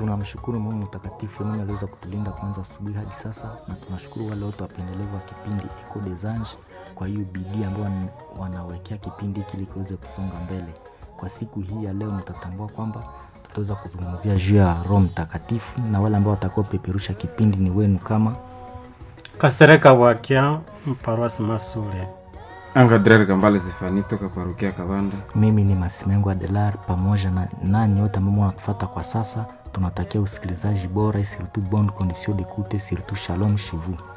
tunamshukuru Mungu mtakatifu mwenye aliweza kutulinda kwanza asubuhi hadi sasa, na tunashukuru wale wote wapendelevu wa kipindi Echo des Anges kwa hiyo bidii ambayo wan- wanawekea kipindi hiki ili kiweze kusonga mbele. Kwa siku hii ya leo, mtatambua kwamba tutaweza kuzungumzia juu ya Roho Mtakatifu, na wale ambao watakaopeperusha kipindi ni wenu kama Kasereka Bwakia, Paroisi Masule. Angadrer Kambale Zifani toka parokia Kabanda. mimi ni Masimengo Adelar pamoja na nanyi wote ambao mnatufuata kwa sasa, tunatakia usikilizaji bora, surtout bonne condition d'écoute, surtout shalom chez vous.